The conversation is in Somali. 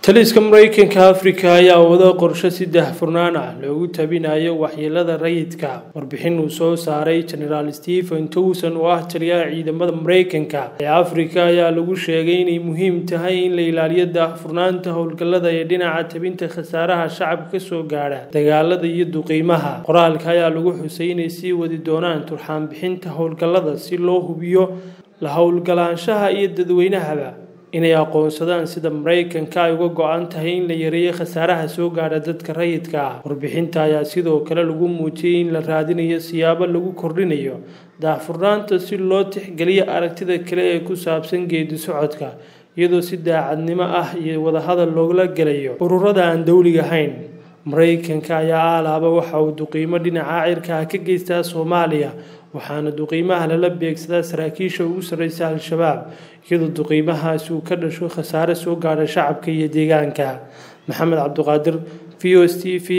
taliska mareykanka afrika ayaa wada qorshe saddex furnaan ah loogu tabinayo waxyeelada rayidka warbixin uu soo saaray genaraal stephen towson oo ah taliyaha ciidamada mareykanka ee afrika ayaa lagu sheegay inay muhiim tahay in la ilaaliyo daahfurnaanta howlgallada ee dhinaca tabinta khasaaraha shacabka kasoo gaadha dagaalada iyo duqiimaha qoraalka ayaa lagu xusay inay sii wadi doonaan turxaanbixinta howlgallada si loo hubiyo la howlgalaanshaha iyo dadweynahaba inay aqoonsadaan sida mareykanka ay uga go-an tahay in la yareeyo khasaaraha soo gaadha dadka rayidka ah warbixinta ayaa sidoo kale lagu muujiyey in la raadinayo siyaabo lagu kordhinayo daahfurnaanta si loo tixgeliyo aragtida kale ee ku saabsan geedi socodka iyadoo si daacadnimo ah iyo wadahadal loogala gelayo ururada aan dowliga ahayn mareykanka ayaa aalaaba waxa uu duqiimo dhinaca cirka ka geystaa soomaaliya waxaana duqiimaha lala beegsadaa saraakiisha ugu sarreysa al-shabaab iyadoo duqiimahaasi uu ka dhasho khasaare soo gaadha shacabka iyo deegaanka maxamed cabdiqaadir v o s t v